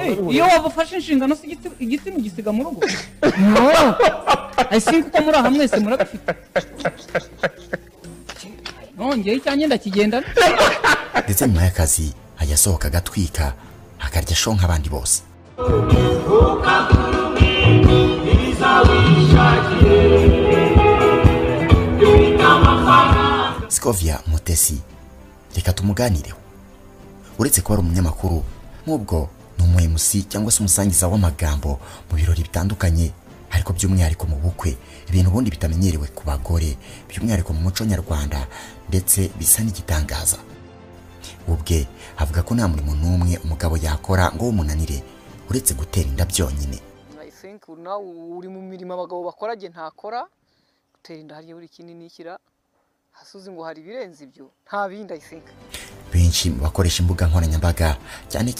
Ei, E eu, a avó faz xixi, ainda não se gitsi- gitsimo igisiga mu rugo asinga uko muri hamwe wese muragafite nongeye icyanjye ndakigendana ndetse nyuma y'akazi hajya asohoka agatwika akarya show nk'abandi bose Scovia Mutesi reka tumuganireho uretse kuba ari umunyamakuru nk'ubwo ni umu MC cyangwa se umusangiza w'amagambo mu birori bitandukanye ariko by'umwihariko mu bukwe ibintu ubundi bitamenyerewe ku bagore by'umwihariko mu muco nyarwanda ndetse bisa n'igitangaza ubwe avuga ko nta murimo n'umwe umugabo yakora ngo umunanire uretse gutera inda byonyine I think nawe uri mu mirimo abagabo bakora jye ntakora gutera inda hariya buri kinini nikira hasi uzi ngo hari ibirenze ibyo nta bindi I think benshi mu bakoresha imbuga nkoranyambaga cyane